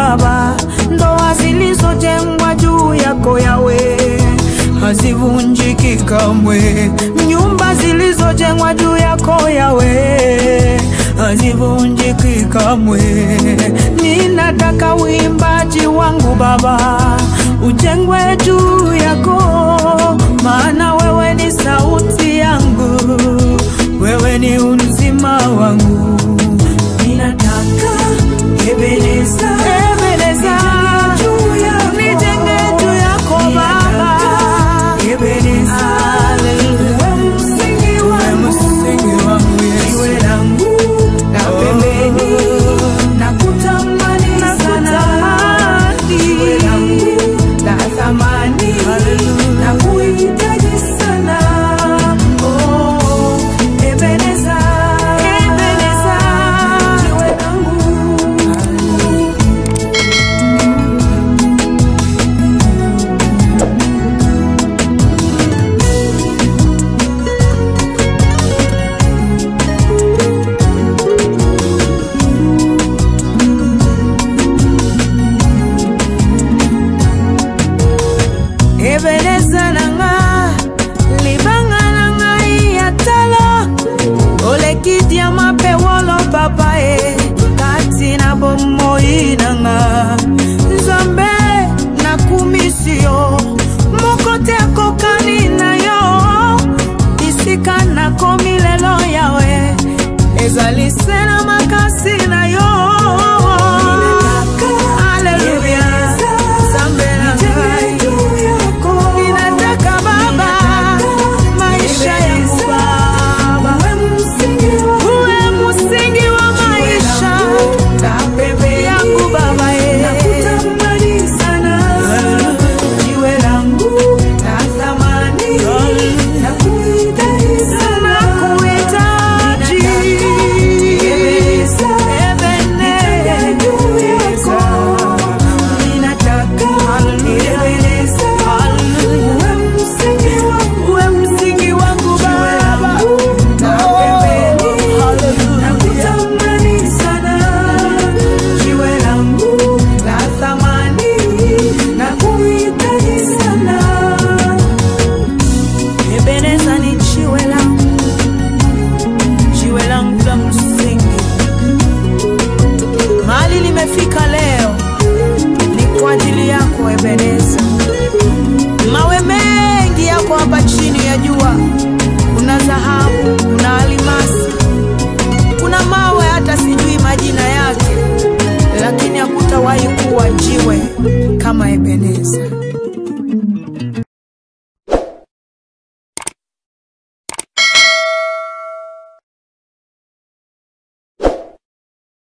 Baba. Ndoa zilizojengwa juu yako yawe hazivunjiki kamwe. Nyumba zilizojengwa juu yako yawe hazivunjiki kamwe. Ninataka uimbaji wangu Baba ujengwe juu yako, maana wewe ni sauti yangu, wewe ni uzima wangu. Ninataka Ebeneza, Ebeneza, nijenge juu yako Baba, Ebeneza, wewe msingi wangu, jiwe langu la pembeni, nakutamani sana, jiwe langu la thamani, nakuhitaji sana, oh, Ebeneza, Ebeneza, jiwe langu Ebeneza nanga libanga nanga ya talo olekidia mape wolo papa e kati na bomoi nanga nzambe nakumisi yo moko te akokani na yo bisika nakomi lelo yawe ezali se na makasi na yo Haleluya. Nzambe na ngai. Ninataka Baba, maisha yangu Baba, uwe msingi wa maisha yangu Baba, jiwe langu la thamani, nakuhitaji sana, uwe msingi wangu Baba, nakutamani sana, jiwe langu la thamani, nakuhitaji sana. Ebeneza ni jiwe langu, jiwe langu la msingi. Mahali nimefika leo ni kwa ajili yako Ebeneza. Mawe mengi yako hapa chini ya jua, kuna dhahabu,